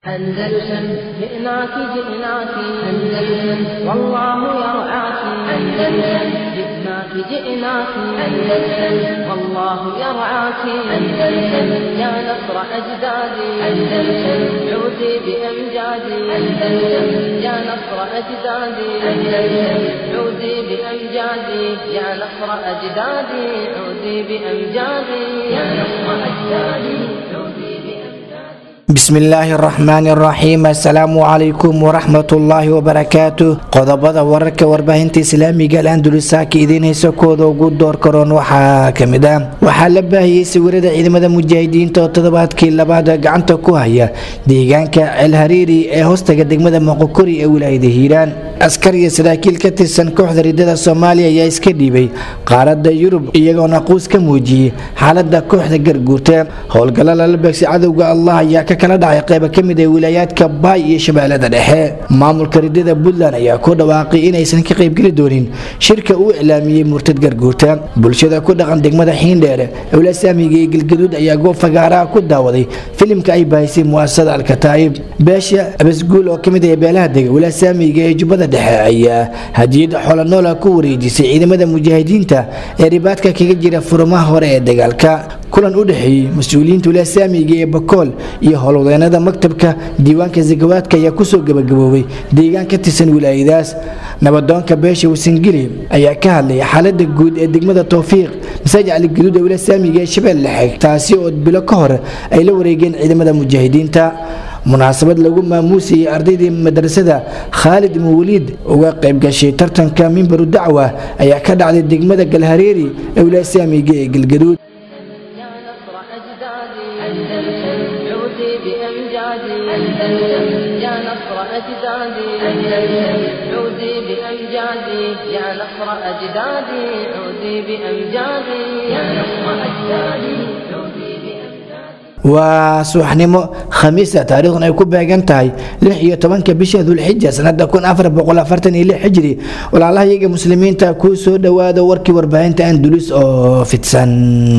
أندلسن جئناك جئناك أندلسن والله يرعاك أندلسن جئناك جئناك أندلسن والله يرعاك أندلسن يا نصر أجدادي أندلسن عودي بأمجادي أندلسن يا نصر أجدادي أندلسن عودي بأمجادي يا نصر أجدادي عودي بأمجادي يا نصر أجدادي عودي بأمجادي bismillaahi araxmaani araxiim assalaamu calaykum waraxmatullaahi wabarakaatu qodobada wararka warbaahinta islaamiga alandulisaaka idiin hayso kooda ugu door karoon waxaa kamid ah waxaa la baahiyey sawirada ciidamada mujaahidiinta oo toddobaadkii labaad gacanta ku haya deegaanka ceelhariiri ee hoostaga degmada moqokori ee wilaayada hiiraan askar iyo saraakiil ka tirsan kooxda ridada soomaaliya ayaa iska dhiibay qaaradda yurub iyagoona quus ka muujiyey xaalada kooxda garguurta howlgalla lala beegsi cadowga allah ayaa ka kala dhacay qayba ka mid ah wilaayaadka baay iyo shabeellada dhexe maamulka ridada puntland ayaa ku dhawaaqay inaysan ka qaybgeli doonin shirka uu iclaamiyey murtad garguurta bulshada ku dhaqan degmada xiindheere owlasaamiga iyo galgaduud ayaa goob fagaaraha ku daawaday filimka ay baahisay mu'asasada alkataa'ib beesha abasguul oo kamid ah beelaha dega walasaamiga ee jubbada dhexe ayaa hadiyad xolanoola ku wareejisay ciidamada mujaahidiinta ee ribaadka kaga jira furumaha hore ee dagaalka kulan u dhexeeyey mas-uuliyiinta walasaamiga ee bakool iyo howlwadeenada maktabka diiwaanka sakawaadka ayaa kusoo gabagaboobay deegaan ka tirsan wilaayadaas nabadoonka beesha wasangeli ayaa ka hadlaya xaalada guud ee degmada towfiiq masaajid cali gaduud ee walasaamiga ee shabeelle dhexe taasi oo bilo ka hor ay la wareegeen ciidamada mujaahidiinta munaasabad lagu maamuusayay ardaydii madrasada khaalid mawliid uga qayb gashay tartanka mimbaru dacwa ayaa ka dhacday degmada galhareeri ee walasaamiga ee galgaduud يا نصر أجدادي أندلسن عودي بأمجادي أندلسن يا نصر أجدادي أندلسن عودي بأمجادي يا نصر أجدادي عودي بأمجادي يا نصر أجدادي عودي بأمجادي waa subaxnimo khamiisa taariikhdan ay ku beegan tahay lix iyo tobanka bisha dulxija sanada kun afar boqol afartan iyo lix xijri walaalaha iyaga muslimiinta kuu soo dhowaada warkii warbaahinta andulis oo fidsan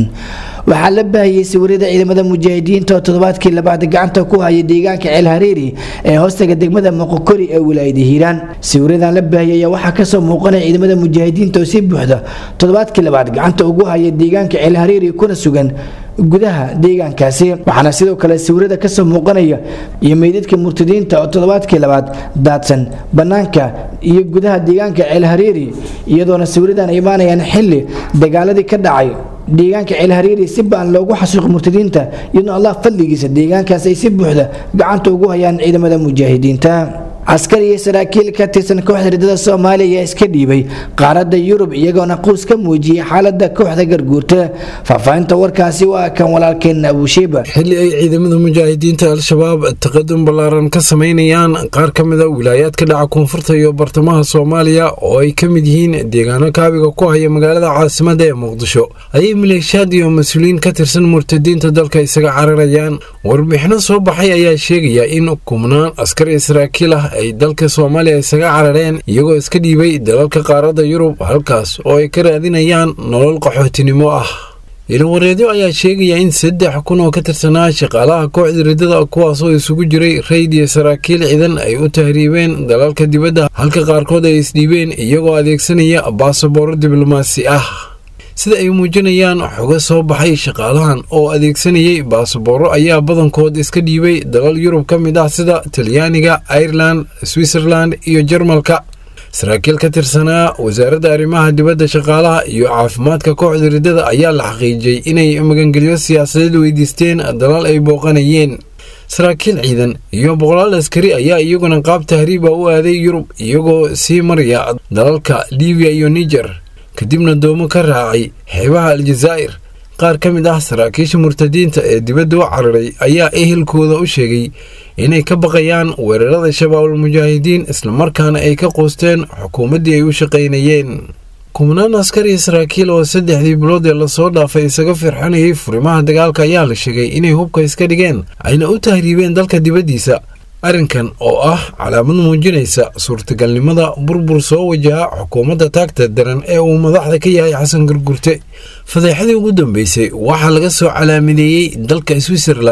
waxaa la baahiyey sawirada ciidamada mujaahidiinta oo toddobaadkii labaad gacanta ku haya deegaanka ceel hariiri ee hoostaga degmada moqokori ee wilaayada hiiraan sawiradan la baahiyey ayaa waxaa kasoo muuqanaya ciidamada mujaahidiinta oo si buuxda toddobaadkii labaad gacanta ugu haya deegaanka ceel hariiri kuna sugan gudaha deegaankaasi waxaana sidoo kale sawirada kasoo muuqanaya iyo meydadka murtadiinta oo toddobaadkii labaad daadsan banaanka iyo gudaha deegaanka ceel hariiri iyadoona sawiradan ay imaanayaan xili dagaaladii ka dhacay deegaanka ceelhariiri si baan loogu xasuuqi murtadiinta iyadoo allah fadligiisa deegaankaas ay si buuxda gacanta ugu hayaan ciidamada mujaahidiinta askar iyo saraakiil ka tirsan kooxda ridada soomaaliya ayaa iska dhiibay qaaradda yurub iyagoona quus ka muujiyey xaalada kooxda garguurta faahfaahinta warkaasi waa kan walaalkeen abuushiiba xilli ay ciidamada mujaahidiinta al-shabaab taqadum ballaaran ka sameynayaan qaar ka mid a wilaayaadka dhaca koonfurta iyo bartamaha soomaaliya oo ay ka mid yihiin deegaano kaabiga ku haya magaalada caasimada ee muqdisho ayay maleeshiyaad iyo mas-uuliyiin ka tirsan murtadiinta dalka isaga cararayaan warbixino soo baxay ayaa sheegaya in kumnaan askar iyo saraakiil ah ay dalka soomaaliya isaga carareen iyagoo iska dhiibay dalalka qaaradda yurub halkaas oo ay ka raadinayaan nolol qaxootinimo ah ilwareedyo ayaa sheegaya in saddex kun oo ka tirsanaa shaqaalaha kooxda ridada kuwaasoo isugu jiray rayd iyo saraakiil ciidan ay u tahriibeen dalalka dibadda halka qaarkood ay isdhiibeen iyagoo adeegsanaya baasabooro diblomaasi ah sida ay muujinayaan xogo soo baxay shaqaalahan oo adeegsanayay baasabooro ayaa badankood iska dhiibay dalal yurub ka mid ah sida talyaaniga ireland switzerland iyo jarmalka saraakiil ka tirsanaa wasaaradda arrimaha dibadda shaqaalaha iyo caafimaadka kooxda ridada ayaa la xaqiijiyey inay magangelyo siyaasadeed weydiisteen dalal ay booqanayeen saraakiil ciidan iyo boqolaal askari ayaa iyaguna qaab tahriiba u aaday yurub iyagoo sii maraya dalalka libiya iyo niger kadibna doomo ka raacay xeebaha aljazaa'ir qaar ka mid ah saraakiisha murtadiinta ee dibadda u cararay ayaa ehelkooda u sheegay inay ka baqayaan weerarada shabaabul mujaahidiin islamarkaana ay ka qoosteen xukuumaddii ay u shaqaynayeen kumnaan askar iyo saraakiil oo saddexdii bilood ee lasoo dhaafay isaga firxanayay furimaha dagaalka ayaa la sheegay inay hubka iska dhigeen ayna u tahriibeen dalka dibaddiisa arrinkan oo ah calaamad muujinaysa suurtagalnimada burbur soo wajaha xukuumadda taagta daran ee uu madaxda ka yahay xasan gurgurte fadeexadii ugu dambeysay waxaa laga soo calaamadeeyey dalka switzerland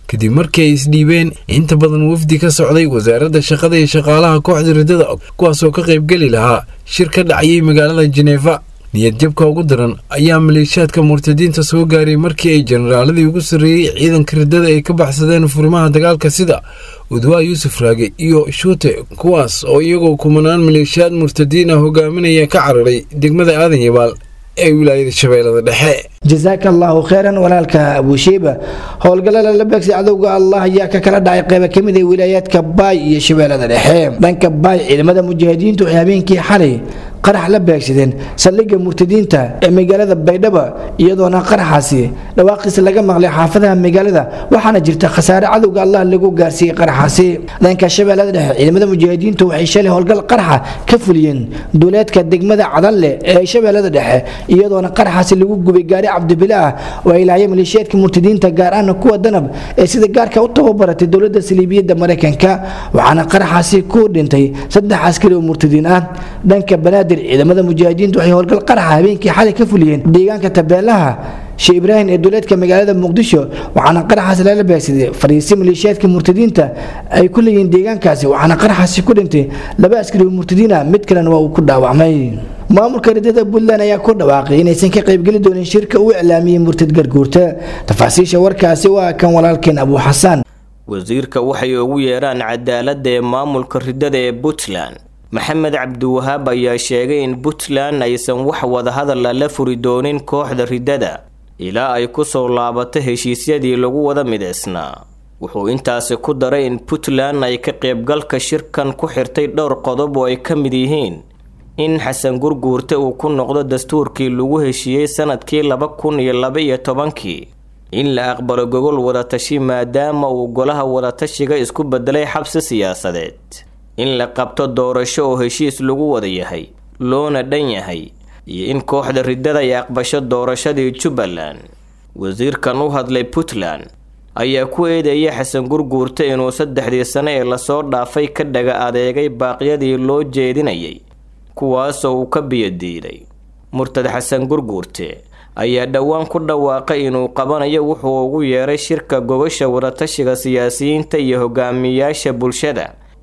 kadib markii ay isdhiibeen inta badan wafdi ka socday wasaaradda shaqada iyo shaqaalaha kooxda riddada kuwaasoo ka qaybgeli lahaa shir ka dhacayay magaalada jeneefa niyadjabka ugu daran ayaa maleeshiyaadka murtadiinta soo gaaray markii ay jenaraaladii ugu sarreeyey ciidanka riddada ay ka baxsadeen furimaha dagaalka sida udwaa yuusuf raage iyo shuute kuwaas oo iyagoo kumanaan maleeshiyaad murtadiin ah hogaaminaya ka cararay degmada aadan yabaal ee wilaayada shabeellada dhexe jasaaka allaahu kheyran walaalka abuushiiba howlgallada la beegsay cadowga allah ayaa ka kala dhacay qayba ka mid ah wilaayaadka baay iyo shabeellada dhexe dhanka baay ciidamada mujaahidiintu waxay habeenkii xalay qarax la beegsadeen saldhigga murtadiinta ee magaalada baydhabo iyadoona qaraxaasi dhawaaqiisa laga maqlay xaafadaha magaalada waxaana jirta khasaare cadowga allah lagu gaarsiiyey qaraxaasi dhanka shabeellada dhexe ciidamada mujaahidiintu waxay shalay howlgal qaraxa ka fuliyeen duuleedka degmada cadanle ee shabeellada dhexe iyadoona qaraxaasi lagu gubay gaari cabdibile ah oo ay laayeen maleeshiyaadka murtadiinta gaar ahna kuwa danab ee sida gaarka u tababaratay dowladda saliibiyadda maraykanka waxaana qaraxaasi ku dhintay saddex askari oo murtadiin ah dhanka banaadir ciidamada mujaahidiintu waxay howlgal qaraxa habeenkii xalay ka fuliyeen deegaanka tabeelaha sheekh ibraahim ee duuleedka magaalada muqdisho waxaana qaraxaasi lala beegsaday fariisi maleeshiyaadka murtadiinta ay ku leeyihiin deegaankaasi waxaana qaraxaasi ku dhintay laba askari oo murtadiin ah mid kalena waa uu ku dhaawacmay maamulka riddada puntland ayaa ku dhawaaqay inaysan ka qaybgeli doonin shirka uu iclaamiyey murtad garguurta tafaasiisha warkaasi waa kan walaalkeen abuu xasaan wasiirka waxay ugu yeeraan cadaaladda ee maamulka riddada ee puntland maxamed cabdiwahaab ayaa sheegay in puntland aysan wax wadahadala la furi doonin kooxda riddada ilaa ay ku soo laabato heshiisyadii lagu wada midaysnaa wuxuu intaasi ku daray in puntland ay ka qaybgalka shirkan ku xirtay dhowr qodob oo ay ka mid yihiin in xasan gurguurte uu ku noqdo dastuurkii lagu heshiiyey sanadkii laba kun iyo laba iyo tobankii in la aqbalo gogol wadatashi maadaama uu golaha wadatashiga isku bedelay xabsi siyaasadeed in la qabto doorasho oo heshiis lagu wada yahay loona dhan yahay iyo in kooxda riddada ay aqbasho doorashadii jubbaland wasiirkan u hadlay puntland ayaa ku eedeeyay xasan gurguurte inuu saddexdii sane ee lasoo dhaafay ka dhaga adeegay baaqyadii loo jeedinayay kuwaasoo uu ka biyadiiday murtad xasan gurguurte ayaa dhowaan ku dhawaaqay inuu qabanayo wuxuu ugu yeeray shirka gogasha wadatashiga siyaasiyiinta iyo hogaamiyaasha bulshada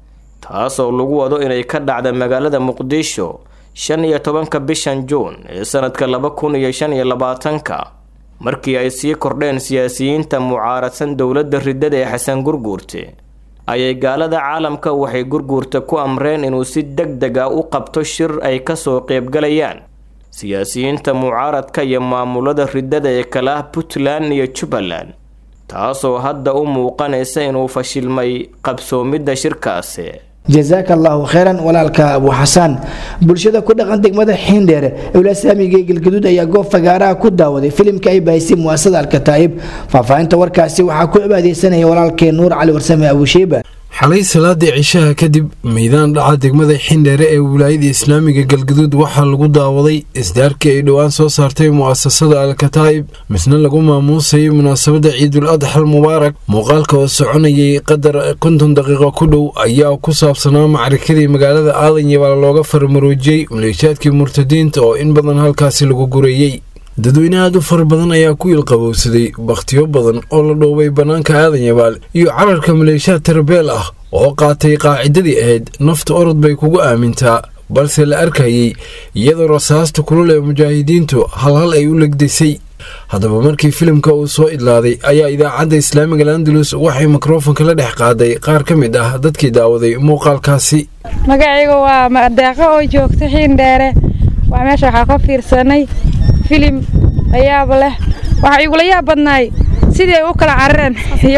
taasoo lagu wado inay ka dhacda magaalada muqdisho shan iyo tobanka bishan juun ee sanadka laba kun iyo shan iyo labaatanka markii ay sii kordheen siyaasiyiinta mucaaradsan dowladda riddada ee xasan gurguurte ayay gaalada caalamka waxay gurguurta ku amreen inuu si deg deg ah u qabto shir ay kasoo qeybgalayaan siyaasiyiinta mucaaradka iyo maamulada riddada ee kala ah puntland iyo jubbaland taasoo hadda u muuqanaysa inuu fashilmay qabsoomidda shirkaasi jasaaka allaahu kheyran walaalka abuu xasaan bulshada ku dhaqan degmada xiindheer ewlasaamiga ee galgaduud ayaa goob fagaaraha ku daawaday filimka ay baahisay muasada alkataa'ib faahfaahinta warkaasi waxaa ku cibaadeysanaya walaalkee nuur cali warsame abuushiiba xalay salaadii cishaha kadib meydaan dhaca degmada xindheere ee wilaayada islaamiga galgaduud waxaa lagu daawaday isdaarkii ay dhowaan soo saartay mu'asasada alkataa'ib misna lagu maamuusayay munaasabadda ciidul adxal mubaarak muuqaalka oo soconayay qadar konton daqiiqo ku dhow ayaa ku saabsanaa macrikadii magaalada aadan yabaal looga farmaroojiyey maleeshaadkii murtadiinta oo in badan halkaasi lagu gureeyey dadweyne aad u fara badan ayaa ku ilqabowsaday bakhtiyo badan oo la dhoobay bannaanka aadan yabaal iyo cararka maleeshaad tarbeel ah oo qaatay qaacidadii ahayd nafta orod bay kugu aamintaa balse la arkayay iyadoo rasaasta kulul ee mujaahidiintu halhal ay u legdisay haddaba markii filimka uu soo idlaaday ayaa idaacadda islaamiga landalus waxay mikrofonka la dhex qaaday qaar ka mid ah dadkii daawaday muuqaalkaasi magacayga waa madeeqo oo joogta xiindheere waa meesha waxaa ka fiirsanay filim layaab leh waxaa igula yaab badnaay sidii ay u kala carareen iyo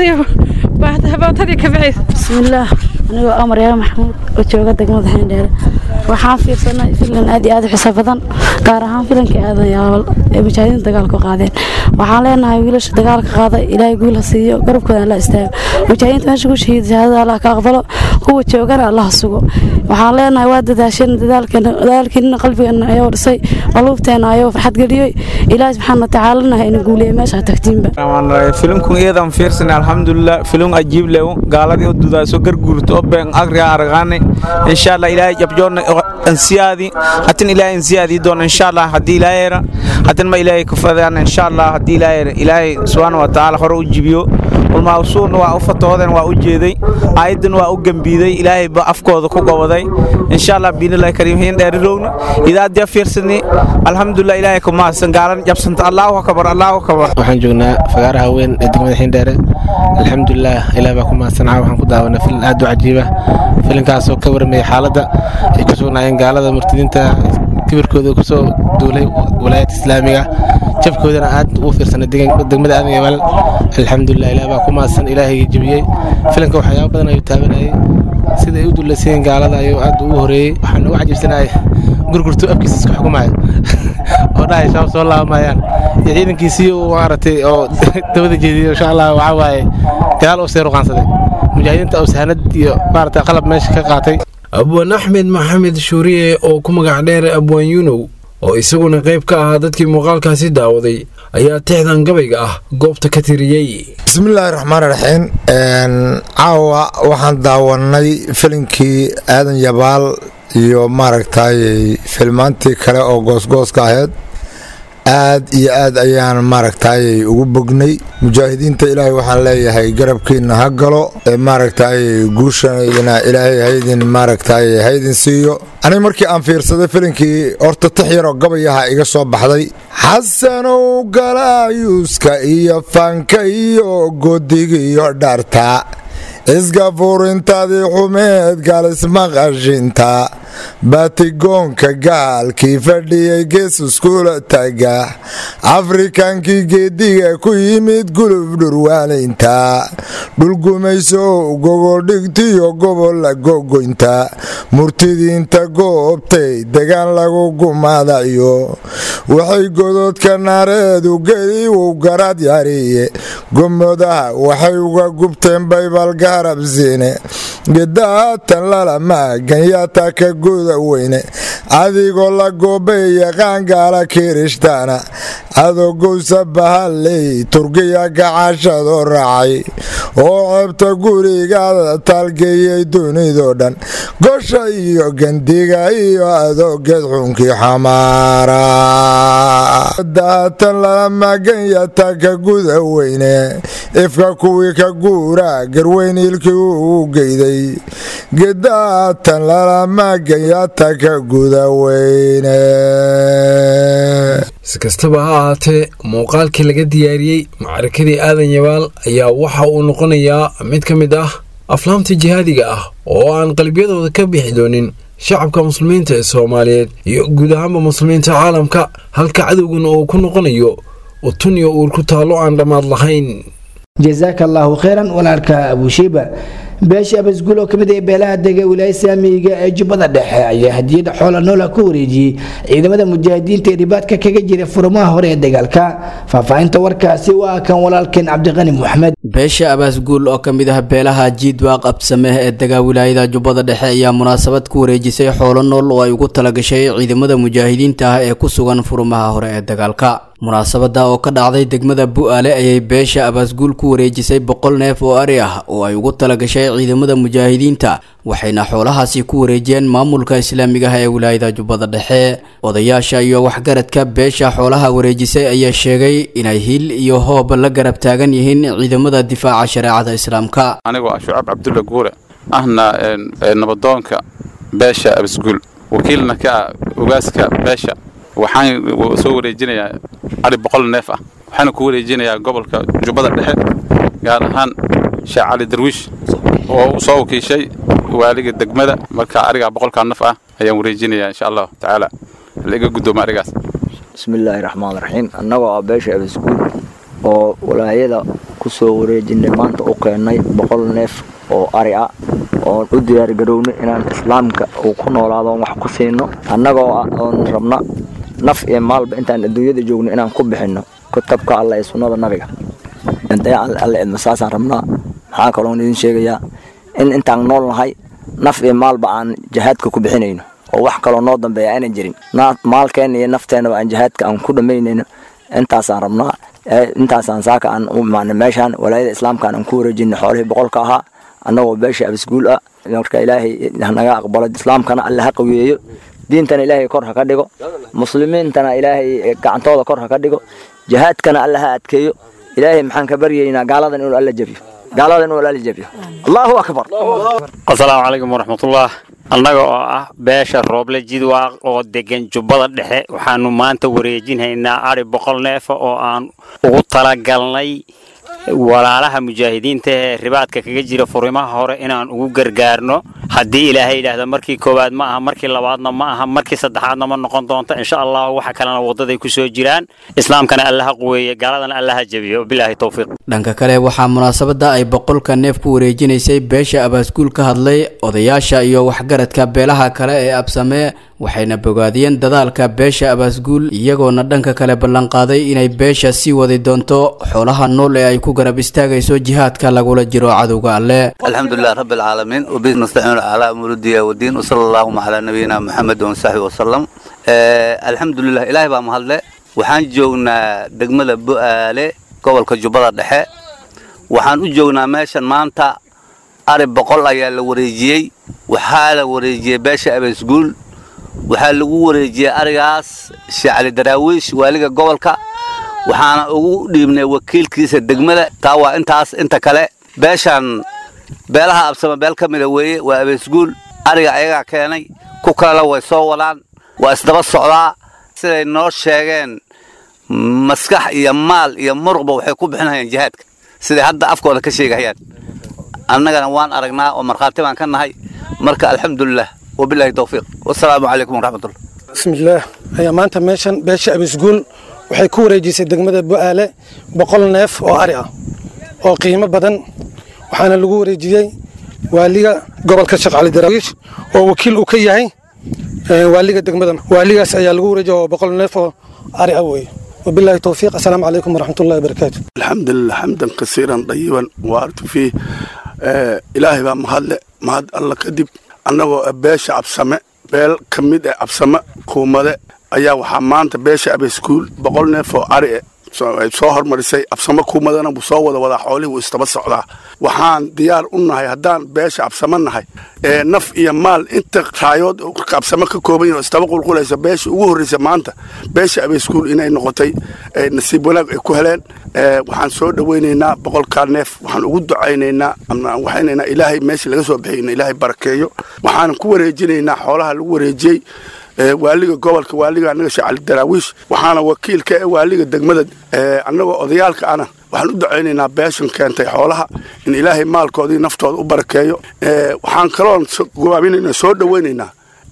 bootadii ka bixaysa bismillaah anigoo amar yaa maxamuud oo jooga degmada xiindheere waxaan fiirsanay filan aad iyo aad u xiso badan gaar ahaan filankii aadan yaabal ee mujaahidiinta dagaalka qaadeen waxaan leenahay wiilasha dagaalka qaada ilaahay guul ha siiyo garabkooda alla istaago mujaahidiinta meesha ku shahiida shahaadada allah ka aqbalo kuwa joogana allah sugo waxaan leenahay waa dadaasheen dadaalkiina qalbigeena ayuu dhisay qaluubteena ayuu farxad geliyey ilaahay subxaana watacaalana ha ina guuliye meesha tagtiinba filimkun iyadan fiirsanay alxamdulilah filim ajiib lew gaaladii u dudaaso garguurto oo been agriga aragaane insha allah ilaahay jabjoona ansiyaadi hatin ilaahay ansiyaadi doon insha allah haddii ilaahay hatin ma ilaahay kufadaan insha allah haddii ilaahay ilaahay subxaana wa tacaala hore u jibiyo ulmaawsuurna waa u fatooden waa u jeeday aayaddan waa u gembiiday ilaahay ba afkooda ku goboday insha allah biinillahi kariim hiin dheerirowna idaadya fiirsani alxamdulilah ilaahay ku mahadsan gaalan jabsanta allaahu akbar allaahu akbar waxaan joognaa fagaaraha weyn ee degmada xiindheere alxamdulilah ilaah baa ku mahadsanaa waxaan ku daawanay filin aad u cajiiba filinkaasoo ka warmaya xaaladda ay ku sugnaayeen gaalada murtadiinta kibirkooda kusoo duulay walaayadda islaamiga jabkoodana aad ugu fiirsanay degmada aadan yabaal alxamdulilah ilaah baa ku mahadsan ilaahayga jebiyey filinka waxyaaba badan ayuu taabanayay sida ay u dulaysayiin gaalada ayuu aad ugu horeeyey waxaan ugu cajiibsanahay gurgurtu afkiisa isku xukumaya oo dhahay shabaab soo laabamayaan iyo ciidankiisii uu maaragtay oo dabada jeediyey insha allah waxaa waaye gadaal uu sii ruqaansaday mujaahidiinta uu sahanad iyo maaragtay qalab meesha ka qaatay abwaan axmed maxamed shuuriye oo ku magac dheer abwaan yunow oo isaguna qayb ka ahaa dadkii muuqaalkaasi daawaday ayaa tixdan gabayga ah goobta ka tiriyey bismillaahi raxmaan raxiim caawa waxaan daawanay filinkii aadan yabaal iyo maaragtay filmaantii kale oo goosgooska ahayd aad iyo aad ayaan maaragtay ugu bognay mujaahidiinta ilaahay waxaan leeyahay garabkiina ha galo maaragtay guushana ilaahay haydin maaragtay haydin siiyo aniga markii aan fiirsaday filinkii horta tix yaroo gabayaha iga soo baxday xasanow galaayuuska iyo fanka iyo godiga iyo dharta iska furintaadii xumeed gaalismaqashinta baatigoonka gaalkii fadhiyey gees iskula taga afrikankii geediga ku yimid gulub dhurwaanaynta dhulgumayso gogoldhigtiyo gobolla gogoynta murtidiinta goobtay degaan lagu gumaadayo waxay gododka naareedu geli uu garad yariye gomodaha waxay uga gubteen baybalgarabsine gedaatan lalamaaganyaata ka guda weyne adigoo la goobay yaqaan gaala kirishtaana adogowsa bahalley turkiya gacashadoo raacay oo ceebta gurigaada taalgeeyey dunidoo dhan gosha iyo gandiga iyo adoogeed xunkii xamaara daatan lalamaganyata ka guda weyne ifka kuwii ka guura garweyn ilkii uu geyday gedaatan lalamaganyata ka guda weyne si kastaba ha ahaatee muuqaalkii laga diyaariyey macrakadii aadan yabaal ayaa waxa uu noqonayaa mid ka mid ah aflaamta jihaadiga ah oo aan qalbiyadooda ka bixi doonin shacabka muslimiinta ee soomaaliyeed iyo guud ahaanba muslimiinta caalamka halka cadowguna uu ku noqonayo utun iyo uur ku taallo aan dhammaad lahayn jasaaka allaahu kheyran walaalka abushiiba beesha abasguul oo kamid ah beelaha dega wilaaya saamiga ee jubbada dhexe ayaa hadiyada xoola noola ku wareejiyey ciidamada mujaahidiinta ee ribaadka kaga jira furmaha hore ee dagaalka faahfaahinta warkaasi waa kan walaalkeen cabdiqani moxamed beesha abaasguul oo ka mid ah beelaha jiidwaaq absameh ee dega wilaayada jubbada dhexe ayaa munaasabad ku wareejisay xoolo nool oo ay ugu talagashay ciidamada mujaahidiinta ah ee ku sugan furmaha hore ee dagaalka munaasabada oo ka dhacday degmada bu-aale ayay beesha abaasguul ku wareejisay boqol neef oo ari ah oo ay ugu talagashay ciidamada mujaahidiinta waxayna xoolahaasi ku wareejiyeen maamulka islaamiga ah ee wilaayada jubbada dhexe odayaasha iyo waxgaradka beesha xoolaha wareejisay ayaa sheegay inay hil iyo hoob la garab taagan yihiin ciidamada difaaca shareecada islaamka anigoo ah shucaab cabdulla guure ahna nabadoonka beesha abasguul wakiilna ka ah ogaaska beesha waxaan soo wareejinayaa ari boqol neef ah waxaana ku wareejinayaa gobolka jubbada dhexe gaar ahaan sheekh cali darwiish oo uu soo wakiishay waaliga degmada marka arigaa boqolkaa naf ah ayaan wareejinayaa insha allahu tacaala laiga guddooma arigaas bismillaahi raxmaan raxiim annagoo ah beesha abasguul oo walaayada ku soo wareejinay maanta u keennay boqol neef oo ari ah oon u diyaargarownay inaan islaamka uu ku noolaado oon wax ku siino annagoo ah oon rabna naf iyo maalba intaan adduunyada joogno inaan ku bixinno kutabka alla ee sunnada nabiga intee alle idma saasaan rabnaa maxaa kaloon idin sheegayaa in intaan nool nahay naf iyo maalba aan jihaadka ku bixinayno oo wax kaloo noo dambeeya aanan jirin maalkeenna iyo nafteennaba aan jihaadka aan ku dhammaynayno intaasaan rabnaa intaasaan saaka aan u imaanay meeshaan walaayada islaamkaan aan ku wareejinay xoolihii boqolka ahaa annagoo beesha abasguul ah marka ilaahay hanaga aqbalo islaamkana alle ha qaweeyo diintana ilaahay kor ha ka dhigo muslimiintana ilaahay gacantooda kor ha ka dhigo jihaadkana alle ha adkeeyo ilaahay maxaan ka baryaynaa gaaladan inuu alla jabiyo gaaladan inuu alla jabiyo allahu akbar asalaamu calaykum waraxmatullah annaga oo ah beesha rooble jidwaaq oo degan jubbada dhexe waxaanu maanta wareejinhaynaa ari boqol neefa oo aan ugu talagalnay walaalaha mujaahidiinta ee ribaadka kaga jira furimaha hore inaan ugu gargaarno haddii ilaahay yidhaahdo markii koowaad ma aha markii labaadna ma aha markii saddexaadna ma noqon doonto insha allahu waxa kalena waddaday ku soo jiraan islaamkana allaha quweeye gaaladana allaha jebiyo bilaahi towfiiq dhanka kale waxaa munaasabada ay boqolka neef ku wareejinaysay beesha abaaskuul ka hadlay odayaasha iyo waxgaradka beelaha kale ee absamee waxayna bogaadiyeen dadaalka beesha abaasguul iyagoona dhanka kale ballanqaaday inay beesha sii wadi doonto xoolaha nool ee ay ku garab istaagayso jihaadka lagula jiro cadowga alle alxamdulilah rabbi alcaalamiin wabihi nastaciinu calaa umuuri diya wadiin wasala allahuma calaa nabiyina muxamed wasaxbi wasalam alxamdulilah ilaahay baa mahadle waxaan joognaa degmada bu'aale gobolka jubbada dhexe waxaan u joognaa meeshan maanta ari boqol ayaa la wareejiyey waxaa la wareejiyey beesha abeesguul waxaa lagu wareejiyey arigaas sheekh cali daraawiish waaliga gobolka waxaana ugu dhiibnay wakiilkiisa degmada taa waa intaas inta kale beeshan beelaha absama beel ka mida weeye waa abeesguul ariga ayagaa keenay ku kalena way soo wadaan waa isdaba socdaa siday noo sheegeen maskax iyo maal iyo muruqba waxay ku bixinayaan jihaadka siday hadda afkooda ka sheegahayaan annagana waan aragnaa oo markhaati baan ka nahay marka alxamdulilah wabilaahi towfiiq wasalaamu calaykum waraxmatullah bismillaah ayaa maanta meeshan beesha abisguul waxay ku wareejisay degmada bu'aale boqol neef oo ari ah oo qiimo badan waxaana lagu wareejiyey waaliga gobolka sheekh cali daraawiish oo wakiil uu ka yahay waaliga degmada waaligaas ayaa lagu wareejiyay oo boqol neef oo ari ah weeye wabilaahi towfiiq assalaamu calaykum waraxmatullahi wabarakaatu alxamdulilah xamdan kasiiran dayiban waartu fiih ilaahay baa mahadle mahad alla kadib annagoo beesha absame beel ka mid eh absame kuumade ayaa waxaa maanta beesha abeeskuul boqol neef oo ari ay soo hormarisay absame kuumadana wuu soo wada wadaa xoolihii wuu istaba socdaa waxaan diyaar u nahay haddaan beesha absame nahay ee naf iyo maal inta raayood absame ka kooban yahin oo istaba qulqulaysa beesha ugu horreysa maanta beesha abeeskuul inay noqotay nasiib wanaag ay ku heleen waxaan soo dhowaynaynaa boqolkaa neef waxaan ugu ducaynaynaa waxaynaynaa ilaahay meesha laga soo bixiyna ilaahay barakeeyo waxaanan ku wareejinaynaa xoolaha lagu wareejiyey waaliga gobolka waaliga annaga sheekh cali daraawiish waxaana wakiilka ee waaliga degmada annagoo odayaalka ana waxaan u ducaynaynaa beeshan keentay xoolaha in ilaahay maalkoodii naftooda u barakeeyo waxaan kaloon gowaabinaynaa soo dhowaynaynaa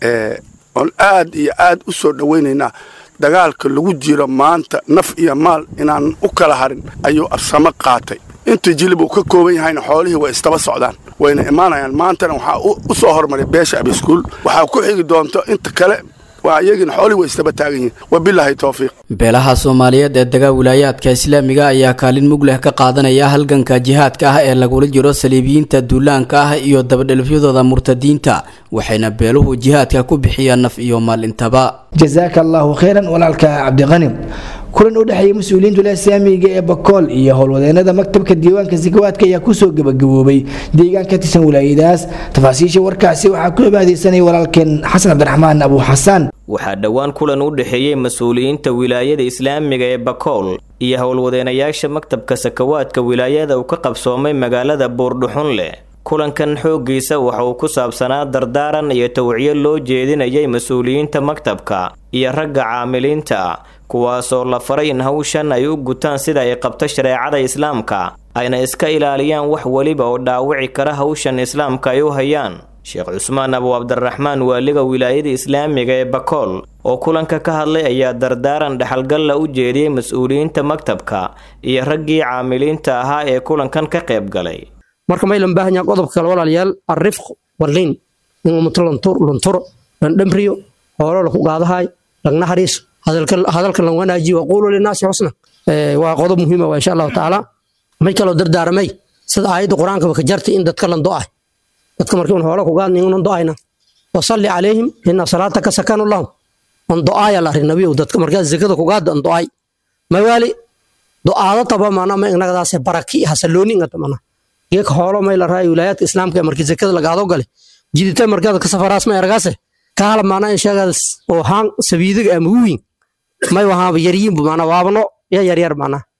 oon aad iyo aad u soo dhowaynaynaa dagaalka lagu jiro maanta naf iyo maal inaan u kala harin ayuu absamo qaatay inta jilib uu ka kooban yahayna xoolihii way istaba socdaan wayna imaanayaan maantana waxaa u soo hormaray beesha abiskuul waxaa ku xigi doonto inta kale waa iyagina xoolihii way istaba taagan yihiin wabilaahi towfiiq beelaha soomaaliyeed ee dagaa wilaayaadka islaamiga ayaa kaalin mug leh ka qaadanaya halganka jihaadka ah ee lagula jiro saliibiyiinta duulaanka ah iyo dabadhelfyadooda murtadiinta waxayna beeluhu jihaadka ku bixiyaan naf iyo maal intaba jasaaka allaahu khayran walaalka cabdiqani kulan u dhexeeya mas-uuliyiinta islaamiga ee bakool iyo howlwadeenada maktabka diiwaanka sakawaadka ayaa kusoo gabagaboobay deegaan ka tirsan wilaayadaas tafaasiisha warkaasi waxaa ku cibaadeysanaya walaalkeen xasan cabdiraxmaan abu xasaan waxaa dhowaan kulan u dhexeeyey mas-uuliyiinta wilaayada islaamiga ee bakool iyo howlwadeenayaasha maktabka sakawaadka wilaayada uu ka qabsoomay magaalada buurdhuxunleh kulankan xooggiisa waxa uu ku saabsanaa dardaaran iyo tawciyo loo jeedinayay mas-uuliyiinta maktabka iyo ragga caamiliinta kuwaasoo la faray in hawshan ay u gutaan sida ay qabto shareecada islaamka ayna iska ilaaliyaan wax weliba oo dhaawici kara hawshan islaamka ay u hayaan sheekh cusmaan abu cabdiraxmaan waaliga wilaayada islaamiga ee bakool oo kulanka ka hadlay ayaa dardaaran dhexalgalla u jeediyey mas-uuliyiinta maktabka iyo raggii caamiliinta ahaa ee kulankan ka qayb galay marka maylan baahan yaha qodobka kale walaalayaal arrifq walliin in ummato lunturo lan dhamriyo hoolo laku qaadahay lagna hariiso hadalka lan wanaajiyo waquulu linaasi xusna waa qodob muhiima waa insha allahu tacaala may kaloo dardaaramay sida aayadda qur-aanka ka jartay in dadka lan do'ay dadka markii un hoolo ku qaadna inunan do'ayna wasalli calayhim ina salaataka sakanu lahum on do'aaya la arrin nabiyow dadka markaa zakada ku qaada on do'ay mawaali do'aado taba mana ma inagadaase baraki hasalooni ingata mana geeka hoolo may la raayo wilaayaadka islaamka ee markii zakada lagaado gale jidita markaad ka safaraas ma eragaase kaala maana in sheegada oo haan sabiidiga ama wiin may wahaaba yaryiinbu mana waabno ya yaryar mana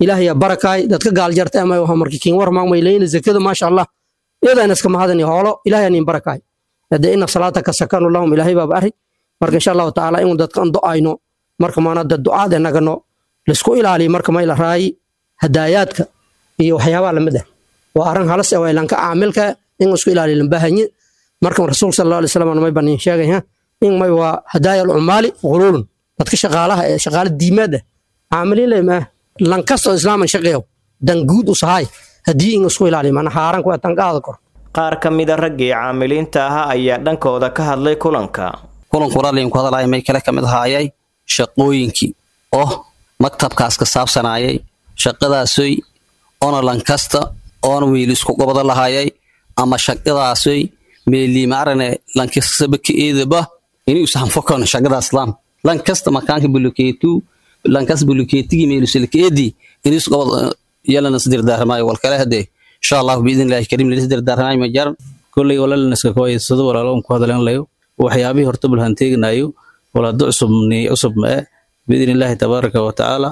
ilaahaya barakaay dadka gaaljarta ama waxa markii kiin war maamay leeyna zakada maasha allah iyadaan iska mahadani hoolo ilaahay aan barakaay hada inna salaataka sakanu lahum ilaahay baa bari marka insha Allah taala in dadkan du'ayno marka maana dad du'aad nagano lisku ilaaliyo marka ma ila raayi hadaayaadka iyo waxyaabaha lamid ah waa arrin halis ah waa lanka caamilka in isku ilaaliyo lambaahanye marka rasuulka sallallahu alayhi wasallam may banin sheegay ha in may waa hadaayal umaali qululun dadka shaqaalaha ee shaqaale diimaad ah caamiliin leeyahay lan kastoo islaaman shaqeeyo dan guud u sahay haddii in isku ilaaliyo mana haaran kuwa tan qaada kor qaar ka mida raggii caamiliinta ahaa ayaa dhankooda ka hadlay kulanka kulanku raalliinku hadalaya may kale ka mid ahaayay shaqooyinkii oo maktabkaas ka saabsanayay shaqadaasoy oona lankasta oona wiili isku gobada lahayay ama shaqadaasoy meelii maarane lankasaba ka eedaba inuu sahanfokano shaqada islaam lankasta makaanka bulukeetu lankas bulukeetigi meelusilka eedi inuu isku gobada yalana isdirdaaramayo walkale hadee insha allahu biidin illaahi kariim lalis dirdaaramayo ma jaran kolley walaalanaska kooya sida walaalo ku hadlan layo waxyaabihii horta bulhan teegnayo walaado cusub ni cusub ma biidin illaahi tabaaraka wa tacaala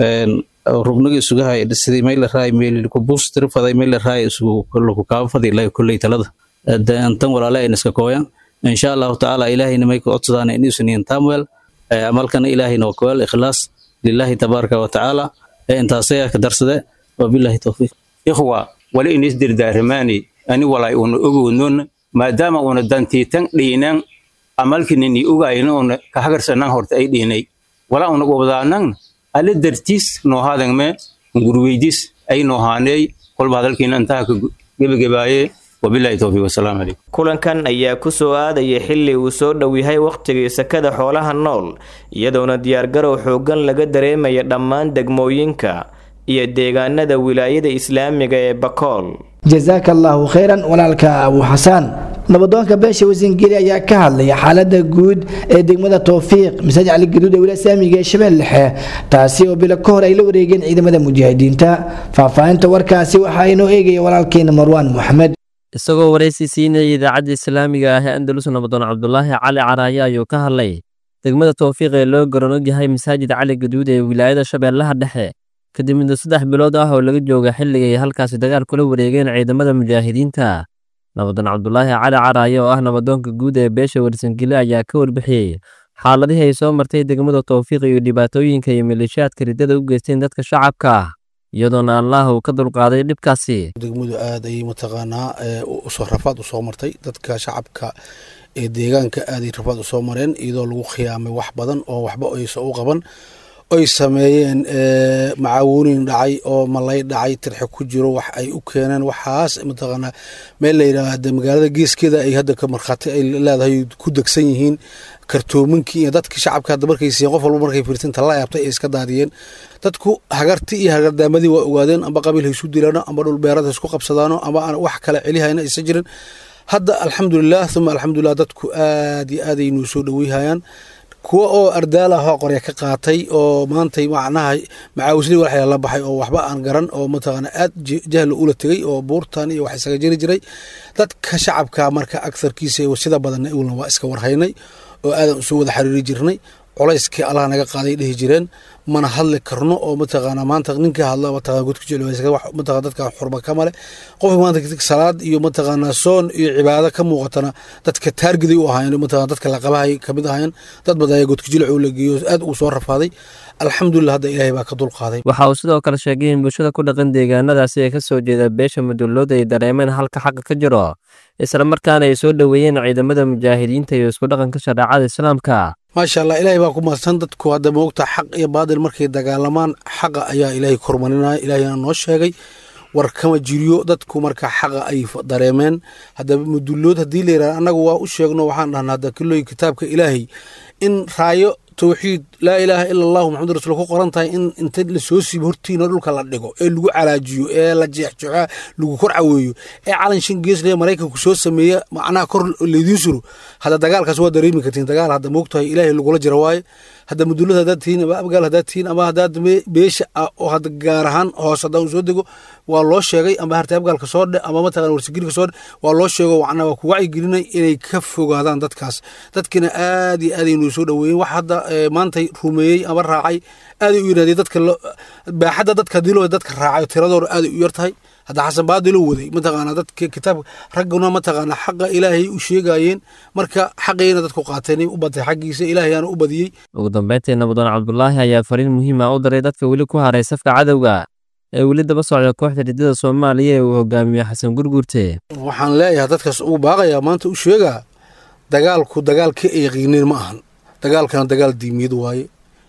rubnigi isuga hay sidii meel la raay meel ku booster faday meel la raay isugu kullu ku kaaba faday la kulley talada antan walaala ay naska kooyan insha allahu tacaala ilaahayna may ku codsadaan in isniin tamwel amalkana ilaahayna waa kowal ikhlaas lillahi tabaaraka wa tacaala intaasaya ka darsade wabillahi tawfiiq ikhwa wali inis dirdaaramaani ani walay una ogownon maadaama una dantiitan dhiinan amalkinini ogayna una kahagarsanan horta ay dhiinay wala una gobdaanan alle dartiis noohaadangme ngurweydis ay noohaaney kolba hadalkiina intaha ka gebagebaaye wabillahi towfiiq wasalaamu calaykum kulankan ayaa ku soo aadaya xilli uu soo dhow yahay wakhtigii sakada xoolaha nool iyadoona diyaargarow xooggan laga dareemaya dhammaan degmooyinka iyo deegaanada wilaayada islaamiga ee bakool jasaaka allaahu khayran walaalka abu xasaan nabadoonka beesha wasingeli ayaa ka hadlaya xaalada guud ee degmada towfiiq masaajid cali gaduud ee wilaaya islaamiga ee shabeelle dhexe taasi oo bilo ka hor ay la wareegeen ciidamada mujaahidiinta faahfaahinta warkaasi waxaa inoo eegaya walaalkeena marwaan moxamed isagoo waraysi siinaya idaacadda islaamiga ah ee andalus nabadoon cabdulaahi cali caraaye ayuu ka hadlay degmada towfiiq ee loo garanog yahay masaajid cali gaduud ee wilaayada shabeellaha dhexe kadib muddo saddex bilood ah oo laga jooga xilliga ay halkaasi dagaal kula wareegeen ciidamada mujaahidiinta nabadoon cabdulaahi cali caraaye oo ah nabadoonka guud ee beesha warsangile ayaa ka warbixiyey xaaladihii ay soo martay degmada towfiiq iyo dhibaatooyinka iyo maleeshiyaadka riddada u geysteen dadka shacabka ah iyadoona allah uu ka dulqaaday dhibkaasi degmadu aad ayay mataqaanaa usoo rafaad usoo martay dadka shacabka ee deegaanka aaday rafaad usoo mareen iyadoo lagu khiyaamay wax badan oo waxba aysa u qaban oy sameeyeen macaawuunin dhacay oo malay dhacay tirxe ku jiro wax ay u keeneen waxaas mataqaanaa meel la yidhaahda magaalada geeskeeda ay hadda ka markhaati ay leedahay ku degsan yihiin kartoominkii iyo dadkii shacabka hadda markay siiyeen qof walba markay fiirtinta la yaabtay ay iska daadiyeen dadku hagarti iyo hagardaamadii waa ogaadeen amba qabiil ha isu dilaano amba dhul beerad ha isku qabsadaano amba aan wax kale celihayna isa jirin hadda alxamdulilah uma alxamdulilah dadku aad iyo aad ay nuu soo dhoweyhayaan kuwa oo ardaal ah oo qorya ka qaatay oo maantay macnaha macaawisli waxaa la baxay oo waxba aan garan oo mataqaana aad jahla ula tegay oo buurtan iyo wax isaga jiri jiray dadka shacabka marka agarkiisa sida badan ulna waa iska warhaynay oo aadan usoo wada xiriiri jirnay culayskii allah naga qaaday dhihi jireen mana hadli karno oo mataqaana maanta ninka hadla mataqana godka jecel wax mataqana dadka xurba ka male qof maanta salaad iyo mataqaana soon iyo cibaado ka muuqatana dadka taargiday u ahaayeen mataqana dadka la qabahay kamid ahaayeen dad badan ayaa godka jilcu la geeyo aad ugu soo rafaaday alxamdulilah hadda ilaahay baa ka dulqaaday waxa uu sidoo kale sheegay in bulshada ku dhaqan deegaanadaasi ee ka soo jeeda beesha madulooda ay dareemeen halka xaqa ka jiro isla markaana ay soo dhoweeyeen ciidamada mujaahidiinta iyo isku dhaqanka shareecada islaamka maasha allah ilaahay baa ku mahadsan dadku hadda moogta xaq iyo baadil markay dagaalamaan xaqa ayaa ilaahay kormarinaya ilaahayna noo sheegay war kama jiriyo dadku marka xaqa ay dareemeen haddaba mudullood haddii la yidhaha annagu waa u sheegno waxaan dhahnaa hadda kilooyin kitaabka ilaahay in raayo towxiid laa ilaaha ila allahu maxamud rasuul ku qoran tahay in inta lasoo siibo hortiina dhulka la dhigo ee lagu calaajiyo ee la jeexjeexo lagu kor caweeyo ee calan shan geesle maraykanku soo sameeya macnaha kor laydiin suro hadda dagaalkaas waa dareemi kartiin dagaal hadda moogtahay ilaahay lagula jira waaye hadda mudulada haddaad tihiin ama abgaal haddaad tihiin ama haddaad beesha oo hadda gaar ahaan hoos haddaan soo dego waa loo sheegay ama harta abgaalka soo dhe ama mataqana warsigirka soo dhe waa loo sheego macnaa waa ku wacyigelinay inay ka fogaadaan dadkaas dadkina aad iyo aad aynu soo dhoweeyeen wax hadda maantay rumeeyey ama raacay aaday u yidhahdeen dadka baaxadda dadka hadii loo dadka raacay tiradooda aaday u yar tahay hadda xasan baadilo waday mataqaana dadka kitaabka ragguna mataqaana xaqa ilaahay u sheegayeen marka xaqayna dadku qaateen u batay xaggiisa ilaahayaana u badiyey ugu dambeyntii nabadoon cabdulaahi ayaa fariin muhiima u diray dadka weli ku haray safka cadowga ee weli daba socda kooxda ridada soomaaliya ee uu hogaamiye xasan gurgurte waxaan leeyahay dadkaas ugu baaqayaa maanta u sheegaa dagaalku dagaal ka eeqiineen ma ahan dagaalkana dagaal diimiyad waaye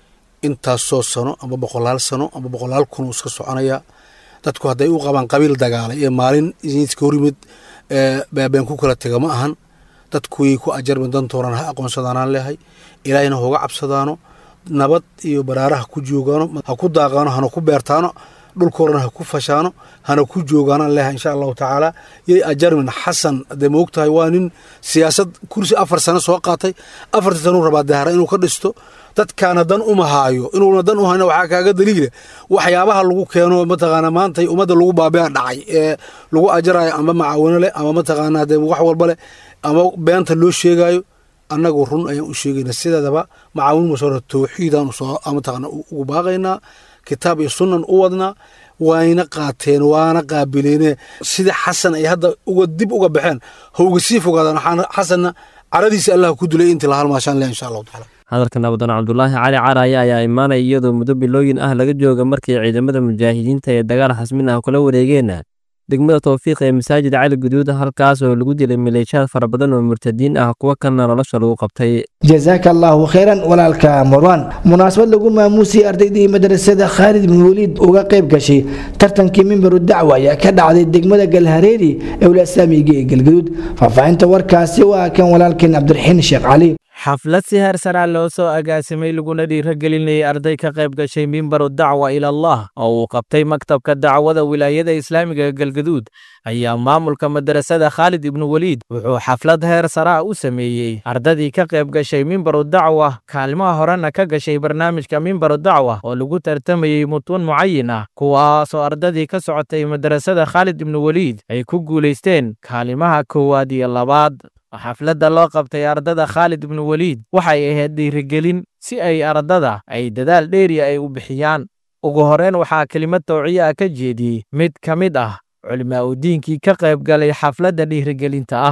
intaasoo sano ama boqolaal sano ama boqolaal kun uu iska soconayaa dadku hadday u qabaan qabiil dagaalay ee maalin iska horimid baabeen ku kala tega ma ahan dadku way ku ajarmi dantoonaan ha aqoonsadaanaan leehay ilaahayna hoga cabsadaano nabad iyo baraaraha ku joogaano ha ku daaqaano hana ku beertaano dhulkoorana ha ku fashaano hana ku joogaanaan leehay insha allahu tacaala yay ajarmin xasan dee moogtahay waa nin siyaasad kursi afar sano soo qaatay afartii sanuu rabaa dahara inuu ka dhisto dadkaana dan uma haayo inuuna dan u hayna waxaa kaaga daliila waxyaabaha lagu keeno mataqaana maanta ummadda lagu baabea dhacay ee lagu ajarayo ama macaawino leh ama mataqaana dee wax walba leh ama beenta loo sheegayo annagu run ayaan u sheegayna sideedaba macaawin masoora towxiidaan mataqaana ugu baaqaynaa kitaab iyo sunnan u wadnaa wayna qaateen waana qaabileene sida xasan ay hadda uga dib uga baxeen ha uga sii fogaadaan waxaana xasanna caradiisa allah ku dilay intii la halmaashaan leh insha allahu tacaala hadalka nabadoon cabdulaahi cali caraaye ayaa imaanaya iyadoo muddo bilooyin ah laga jooga markii ciidamada mujaahidiinta ee dagaal xasmin ah kula wareegeen degmada towfiiq ee masaajid cali guduud halkaas oo lagu dilay maleeshiyaad fara badan oo murtadiin ah kuwa kalena nolosha lagu qabtay jazaaka allaahu khayran walaalka marwan munaasabad lagu maamuusiyey ardaydii madrasada khaalid bin waliid uga qayb gashay tartankii mimbaru dacwa ayaa ka dhacday degmada galhareeri ee walasaamiga ee galgaduud faahfaahinta warkaasi waa kan walaalkeen cabdiraxiin sheekh cali xaflad si heer saraa loo soo agaasimay laguna dhiiragelinayay arday ka qayb gashay mimbaru dacwa ilallah oo uu qabtay maktabka dacwada wilaayada islaamiga galgaduud ayaa maamulka madrasada khaalid ibnu weliid wuxuu xaflad heer saraa u sameeyey ardadii ka qayb gashay mimbaru dacwa kaalmaha horena ka gashay barnaamijka mimbaru dacwa oo lagu tartamayey mutuun mucayin ah kuwaasoo ardadii ka socotay madrasada khaalid ibnu weliid ay ku guulaysteen kaalimaha koowaad iyo labaad xafladda loo qabtay ardada khaalid ibnu weliid waxay ahayd dhiirigelin si ay ardada ay dadaal dheeriya ay u bixiyaan ugu horreyn waxaa kelimad tawciye ah ka jeediyey mid ka mid ah culimaa u diinkii ka qayb galay xafladda dhiirigelinta ah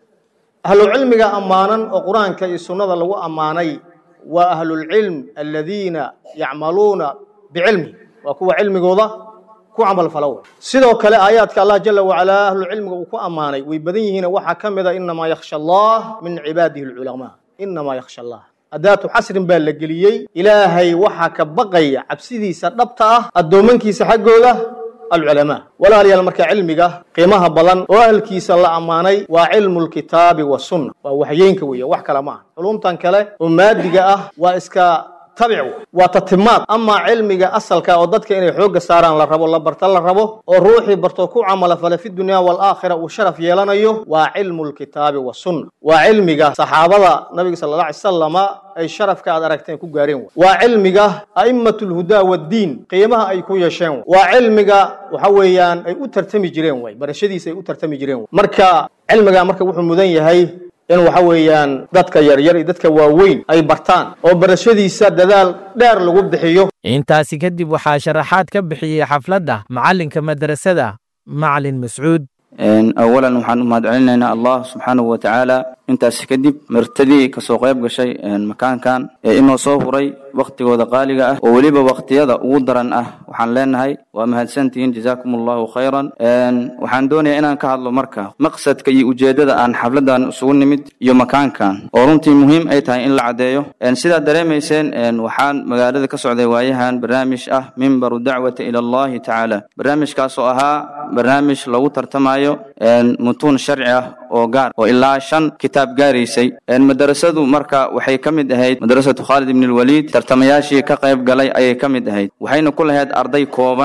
ahlucilmiga ammaanan oo qur-aanka iyo sunnada lagu ammaanay waa ahlulcilm aladiina yacmaluuna bicilmi waa kuwa cilmigooda ku camalfala wey sidoo kale aayaadka allah jala wacalaa ahlucilmiga uu ku ammaanay way badan yihiin waxaa ka mid a inamaa yakhsha allah min cibaadihi alculamaa inamaa yakhsha allah adaatu xasrin baa la geliyey ilaahay waxaa ka baqaya cabsidiisa dhabta ah addoommankiisa xaggooda alculamaa walaalayaal marka cilmiga qiimaha badan oo ahalkiisa la ammaanay waa cilmu lkitaabi wasunna waa waxyeynka weeye wax kale ma aha culumtan kale oo maadiga ah waa iska tabic waa tatimaad amaa cilmiga asalka oo dadka inay xoogga saaraan la rabo la barta la rabo oo ruuxii barto ku camala fale fi dunya waalaakhira uu sharaf yeelanayo waa cilmu lkitaabi wasunna waa cilmiga saxaabada nabiga sala alla alay salama ay sharafka aad aragteen ku gaareen waa cilmiga a'immat lhudaa waddiin qiimaha ay ku yeesheen waa cilmiga waxa weeyaan ay u tartami jireen way barashadiisa ay u tartami jireen marka cilmiga marka wuxuu mudan yahay in waxa weeyaan dadka yaryar iyo dadka waaweyn ay bartaan oo barashadiisa dadaal dheer lagu bixiyo intaasi kadib waxaa sharaxaad ka bixiyey xafladda macallinka madrasada macalin mascuud awalan waxaan u mahadcelinaynaa allah subxaanahu wa tacaala intaas kadib martadii kasoo qayb gashay makaankan ee inoo soo huray wakhtigooda qaaliga ah oo weliba wakhtiyada ugu daran ah waxaan leenahay waa mahadsantihiin jazaakum allahu khayran waxaan doonayaa inaan ka hadlo marka maqsadka iyo ujeeddada aan xafladan isugu nimid iyo makaankan oo runtii muhiim ay tahay in la caddeeyo sidaad dareemayseen waxaan magaalada ka socday waayahan barnaamij ah mimbaru dacwata ila allahi tacaala barnaamijkaas oo ahaa barnaamij lagu tartamayo mutuun sharci ah oo gaar oo ilaa shan kitaab gaaraysay madarasadu marka waxay ka mid ahayd madrasatu khaalid ibn lwaliid tartamayaashii ka qayb galay ayay ka mid ahayd waxayna ku lahayd arday kooban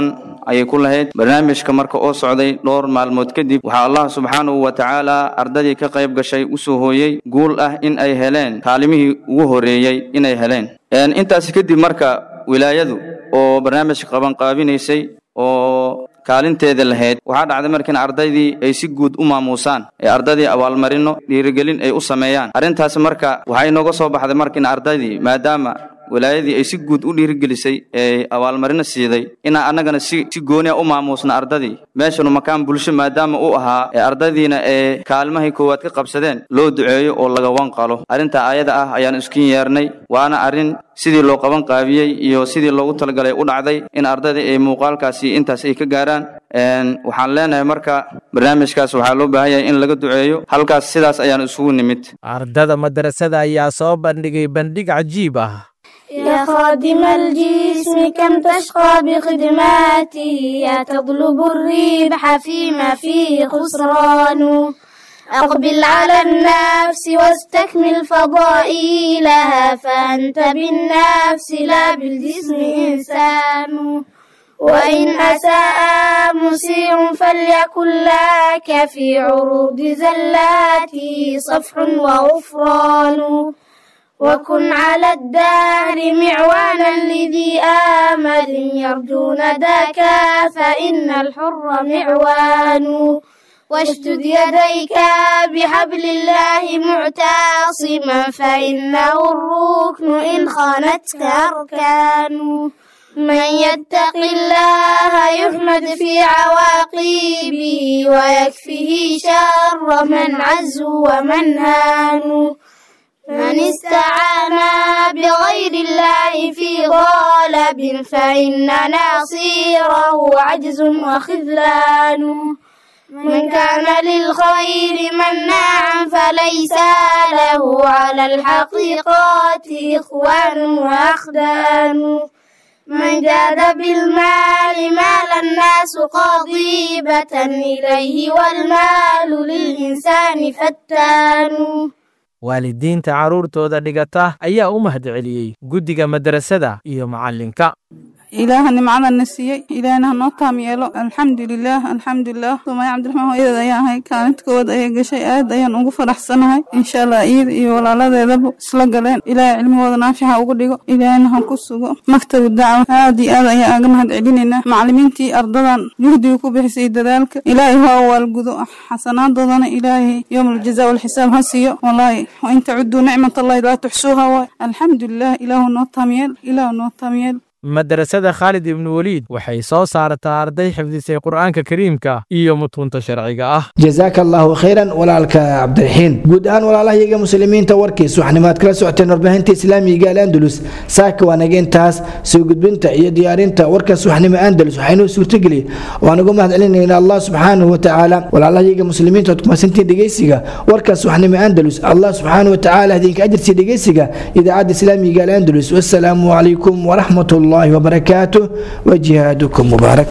ayay ku lahayd barnaamijka marka oo socday dhowr maalmood kadib waxaa allah subxaanahu wa tacaala ardadii ka qayb gashay usoo hooyey guul ah in ay heleen kaalimihii ugu horeeyey inay heleen intaasi kadib marka wilaayadu oo barnaamijka qabanqaabinaysay oo kaalinteeda lahayd waxaa dhacday markiin ardaydii ay si guud u maamuusaan ee ardaydii abaalmarino dhiirigelin ay u sameeyaan arrintaasi marka waxay nooga soo baxday markiin ardaydii maadaama wilaayadii ay si guud u dhiirigelisay ee abaalmarino siiday inaan annagana si si gooniya u maamuusna ardadii meeshanu makaan bulsho maadaama uu ahaa ee ardaydiina ee kaalmahay koowaad ka qabsadeen loo duceeyo oo laga wanqalo arrintaa ayada ah ayaan iskin yeernay waana arrin sidii loo qaban qaabiyey iyo sidii loogu talagalay u dhacday in ardayda ay muuqaalkaasi intaas ay ka gaaraan waxaan leenahay marka barnaamijkaas waxaa loo baahan yahay in laga duceeyo halkaas sidaas ayaan isugu nimid ardada madarasada ayaa soo bandhigay bandhig cajiib ah يا خادم الجسم كم تشقى بخدماته يا تطلب الربح فيما فيه خسران أقبل على النفس واستكمل فضائلها فأنت بالنفس لا بالجسم إنسان وإن أساء مسيء فليكن لك في عروض زلاته صفح وغفران وكن على الدهر معوانا لذي آمل يرجون ذاك فإن الحر معوان واشدد يديك بحبل الله معتصما فإنه الركن إن خانتك أركان من يتق الله يحمد في عواقبه ويكفيه شر من عز ومن هان من استعان بغير الله في غالب فإن ناصيره عجز وخذلان من كان للخير مناعا فليس له على الحقيقات إخوان وأخدان من جاد بالمال مال الناس قضيبة إليه والمال للإنسان فتان waalidiinta carruurtooda dhigata ayaa u mahadceliyey guddiga madrasada iyo macallinka ilaaha nimcadana siiyey ilaahna hanoo taam yeelo alxamdulilaah alxamdulilah sumaya cabdiraxmaan hooyadeed ayaa ahay kaalinta koowaad ayay gashay aad ayaan ugu faraxsanahay insha allah iyada iyo walaaladeedaba isla galeen ilaahay cilmigooda naafixa ugu dhigo ilaahna ha ku sugo maktabu dacwa aad iyo aad ayaan aga mahad celinaynaa macallimiintii ardadan juhdiga ku bixisay dadaalka ilaahay ha waalgudo xasanaaddoodana ilaahay yowm aljaza walxisaab ha siiyo walaahi wain tacuduu nicmat allahi laa tuxsuuha waay alxamdulilah ilaahu noo taamyeel ilaahu noo taamyeel madrasada khaalid ibnu weliid waxay soo saartaa arday xifdisay qur'aanka kariimka iyo mutuunta sharciga ah jazaaka allaahu khayran walaalka cabdiraxiin guud ahaan walaalahayaga muslimiinta warkiis waxnimaad kala socoteen warbaahinta islaamiga al andalus saaka waa naga intaas soo gudbinta iyo diyaarinta warkaas waxnimo andalus waxaynoo suurtageli waan uga mahad celinayna allah subxaanahu watacaala walaalahayaga muslimiinta ood kumasantiin dhegeysiga warkaas waxnimo andalus allah subxaanahu watacaala idinka ajirsiya dhegeysiga idaacadda islaamiga al andalus wassalaamu calaykum waraxmat الله وبركاته وجهادكم مبارك